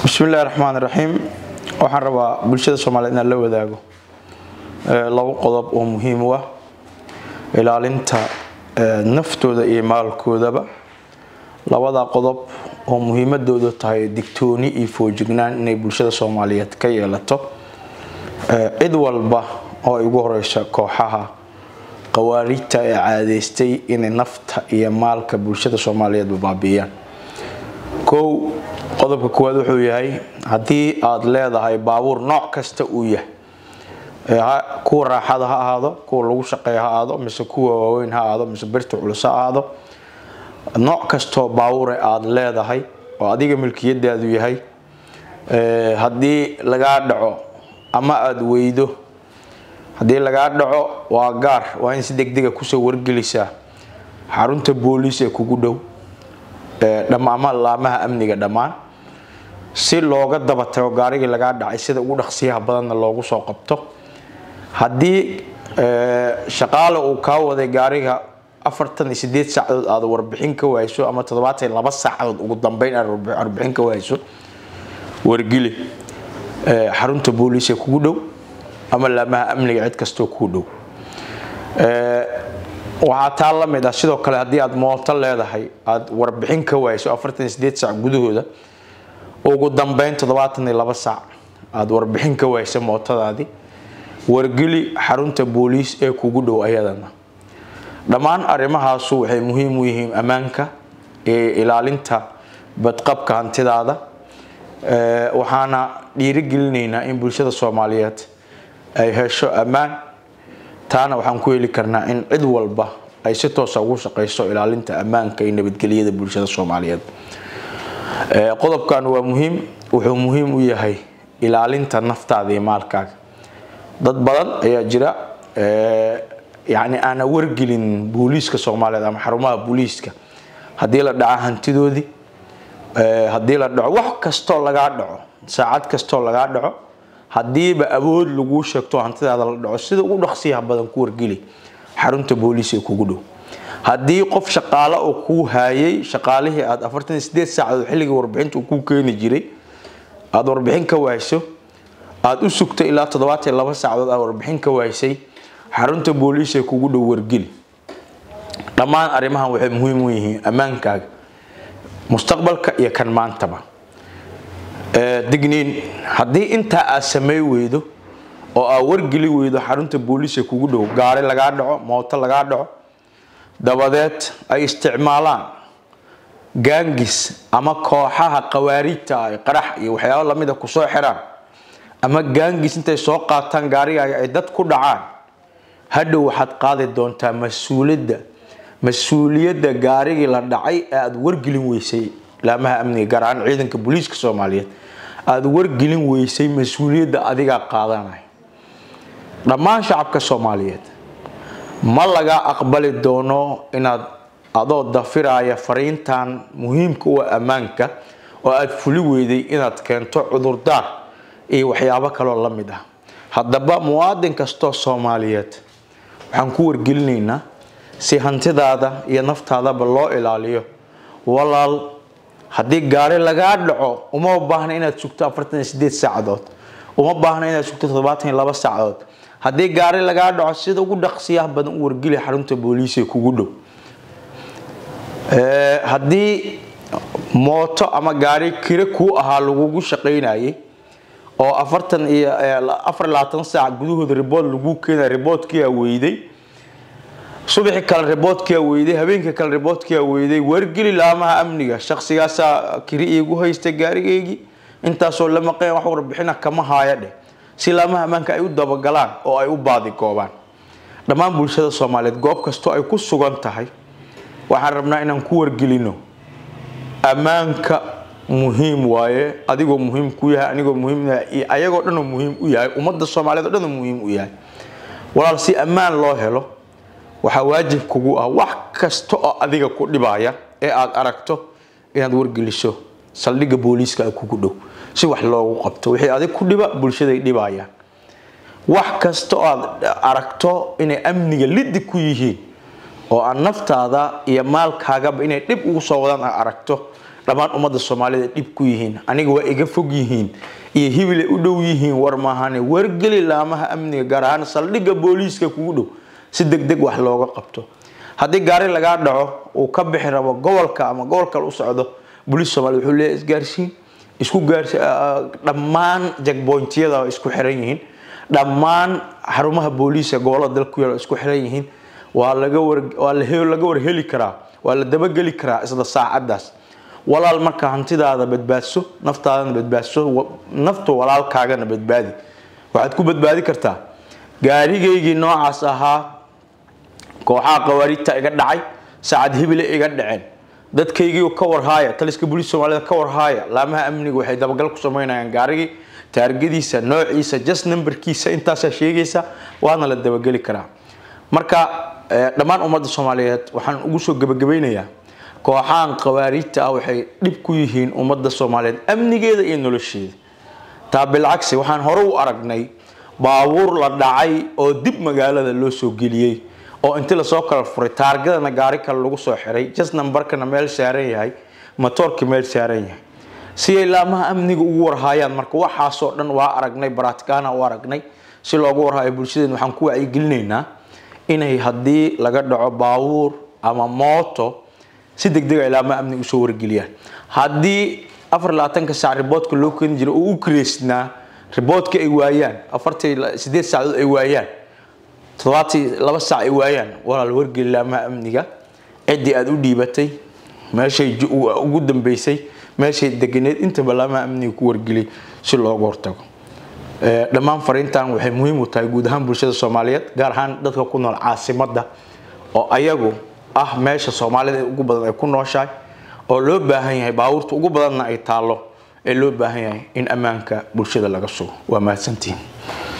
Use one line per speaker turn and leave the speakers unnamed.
bismillahi raxmaan raxiim waxaan rabaa bulshada soomaaliyed inaan la wadaago labo qodob oo muhiim u ah ilaalinta naftooda iyo maalkoodaba labada qodob oo muhiimadoodu tahay digtooni iyo foojignaan inay bulshada soomaaliyeed ka yeelato cid walba oo ay ugu horeysa kooxaha qawaariijta ee caadeystay inay nafta iyo maalka bulshada soomaaliyeedba baabiiyaan kow qodobka koowaad wuxuu yahay haddii aada leedahay baabuur nooc kasta uu yahay kuwa raaxada ha ahaado kuwa lagu shaqeeya ha ahaado mise kuwa waaweyn ha ahaado mise birta culus ha ahaado nooc kastoo baabuure aada leedahay oo adiga milkiyadaadu yahay haddii lagaa dhaco ama aada weydo haddii lagaa dhaco waa gaar waa in si degdega kusoo wargelisaa xarunta booliis ee kugu dhow ama laamaha amniga dhammaan si looga daba tago gaarigii lagaa dhacay sida ugu dhaqsiyaha badanna loogu soo qabto haddii shaqaale uu kaa waday gaariga afartan iyo sideed saacadood aada warbixin ka wayso ama toddobaatan iyo laba saacadood ugu dambeyn aad warbixin ka wayso wargeli xarunta booliis ee kugu dhow ama laamaha amniga cid kastoo kuu dhow waxaa taa la mid ah sidoo kale haddii aada mooto leedahay aada warbixin ka wayso afartan iyo sideed saac gudahooda ugu dambeyn toddobaatan iyo laba saac aada warbixin ka waysa mootadaadii wargeli xarunta booliis ee kugu dhow ayadana dhammaan arrimahaasu waxay muhiim u yihiin ammaanka ee ilaalinta badqabka hantidaada waxaana dhiirigelinaynaa in bulshada soomaaliyeed ay hesho ammaan taana waxaan ku heli karnaa in cid walba ay si toosa ugu shaqeyso ilaalinta ammaanka iyo nabadgelyada bulshada soomaaliyeed qodobkan waa muhiim wuxuu muhiim u yahay ilaalinta naftaada iyo maalkaaga dad badan ayaa jira yani aana wargelin booliiska soomaaliyeed ama xarumaha booliiska haddii la dhaco hantidoodii haddii la dhaco wax kastoo lagaa dhaco saacad kastoo lagaa dhaco haddiiba awood laguu sheegto hantidaada la dhaco sida ugu dhaqsiyaha badan ku wargeli xarunta booliis ee kugu dhow haddii qof shaqaale oo kuu haayay shaqaalihii aada afartan iyo sideed saacadood xilliga warbixinta uu kuu keeni jiray aada warbixin ka wayso aada u sugtay ilaa toddobaatan iyo laba saacadood aad warbixin ka waysay xarunta booliis ee kugu dhow wargeli dhammaan arrimahan waxay muhiim u yihiin ammaankaaga mustaqbalka iyo kan maantaba digniin haddii intaa aad samey weydo oo aad wargeli weydo xarunta booliis ee kugu dhow gaari lagaa dhaco mooto lagaa dhaco dabadeed ay isticmaalaan gaangis ama kooxaha qawaariijta ah qarax iyo waxyaabo lamida kusoo xiraan ama gaangis intay soo qaataan gaarigaaga ay dad ku dhacaan hadhow waxaad qaadi doontaa mas-uuliyadda mas-uuliyadda gaarigii la dhacay ee aada wargelin weysay laamaha amniga gaar ahaan ciidanka booliiska soomaaliyeed aada wargelin weysay mas-uuliyadda adigaa qaadanaya dhammaan shacabka soomaaliyeed ma laga aqbali doono inaad adoo dafiraya fariintan muhiimka u ammaanka oo aada fuli weyday inaad keento cudurdaar iyo waxyaabo kaloo la mid ah haddaba muwaadin kastoo soomaaliyeed waxaan ku wargelinaynaa si hantidaada iyo naftaadaba loo ilaaliyo walaal haddii gaari lagaa dhaco uma baahna inaad sugto afartan iyo sideed saacadood uma baahna inaad sugto toddobaatan iyo laba saacadood haddii gaari lagaa dhaco sida ugu dhaqsiyaha badan u wargeli xarunta booliis ee kugu dhow haddii mooto ama gaari kire kuu ahaa lagugu shaqaynayay oo afartan iyo afar labaatan saac gudahooda ribood lagu keenay riboodkiia weyday subaxi kale riboodkia weyday habeenka kale riboodkia weyday wargeli laamaha amniga shaqsigaasaa kiri iigu haysta gaarigeygii intaasoo la maqeen wax warbixina kama haaya dheh si laamaha ammaanka ay u dabagalaan oo ay u baadigoobaan dhammaan bulshada soomaaliyeed goob kastoo ay ku sugan tahay waxaan rabnaa inaan ku wargelino ammaanka muhiim waaye adigoo muhiim ku yahay anigoo muhiim iyo ayagoo dhanoo muhiim u yahay ummadda soomaaliyeed oo dhanoo muhiim u yahay walaal si ammaan loo helo waxaa waajib kugu ah wax kasta oo adiga ku dhibaya ee aada aragto inaad wargeliso saldhigga booliiska kugu dhow si wax loogu qabto wixii adig ku dhiba bulshaday dhibayaan wax kasta oo aad aragto inay amniga liddi ku yihiin oo aan naftaada iyo maalkaagaba inay dhib ugu soo wadaan aad aragto dhammaan ummadda soomaalida dhib ku yihiin aniga waa iga fog yihiin iyo hibilay u dhow yihiin war maahane wargeli laamaha amniga gaar ahaan saldhigga booliiska kugu dhow si deg deg wax looga qabto haddii gaari lagaa dhaco uu ka bixi rabo gobolka ama gobol kale u socdo booliis soomaliya wuxuu leeyahay isgaarsiin isku gaarsi dhammaan jagbointiyada isku xiran yihiin dhammaan xarumaha booliiska gobolada dalka ku yaal isku xiran yihiin waa laga war waa laga warheli karaa waa la dabageli karaa isla saacadaas walaal marka hantidaada badbaadso naftaadana badbaadso nafta walaalkaagana badbaadi waxaad ku badbaadi kartaa gaarigaygii noocaas ahaa kooxaha qawaariidta iga dhacay saacad hibile iga dhaceen dadkaygii ka warhaaya taliska booliis soomaalida ka warhaaya laamaha amniga waxay dabagal ku sameynayaan gaarigii taargadiisa noociisa just numberkiisa intaasaa sheegaysa waana la dabageli karaa marka dhammaan ummadda soomaaliyeed waxaan ugu soo gebagabaynayaa kooxahan qawaariidta ah waxay dhib ku yihiin ummadda soomaaliyeed amnigeeda iyo nolosheeda taa bilcagsi waxaan hore u aragnay baabuur la dhacay oo dib magaalada loo soo geliyey oo inti lasoo kala furay taargadana gaari kale lagu soo xiray just numberkana meel saaran yahay matoorka meel saaran yahay si ay laamaha amniga ugu warhaayaan marka waxaasoo dhan waa aragnay baraatikaana u aragnay si loogu warhaayo bulshadeen waxaan ku wacyigelinaynaa inay haddii laga dhaco baabuur ama mooto si degdeg ay laamaha amniga usoo wargeliyaan haddii afar labaatanka saac riboodka loo keeni jiray oo u kireysnaa riboodka ay waayaan afartii sideed saacadood ay waayaan toddobaatii laba saac ay waayaan walaal wargeli laamaha amniga ciddii aada u dhiibatay meeshay ugu dambeysay meeshay deganeed intaba laamaha amniga ku wargeliyay si looga hortago dhammaan fariintan waxay muhiim u tahay guud ahaan bulshada soomaaliyeed gaar ahaan dadka ku nool caasimadda oo ayagu ah meesha soomaalida ugu badan ay ku nooshahay oo loo baahan yahay baabuurta ugu badanna ay taallo ee loo baahan yahay in ammaanka bulshada laga sugo waa mahadsantihiin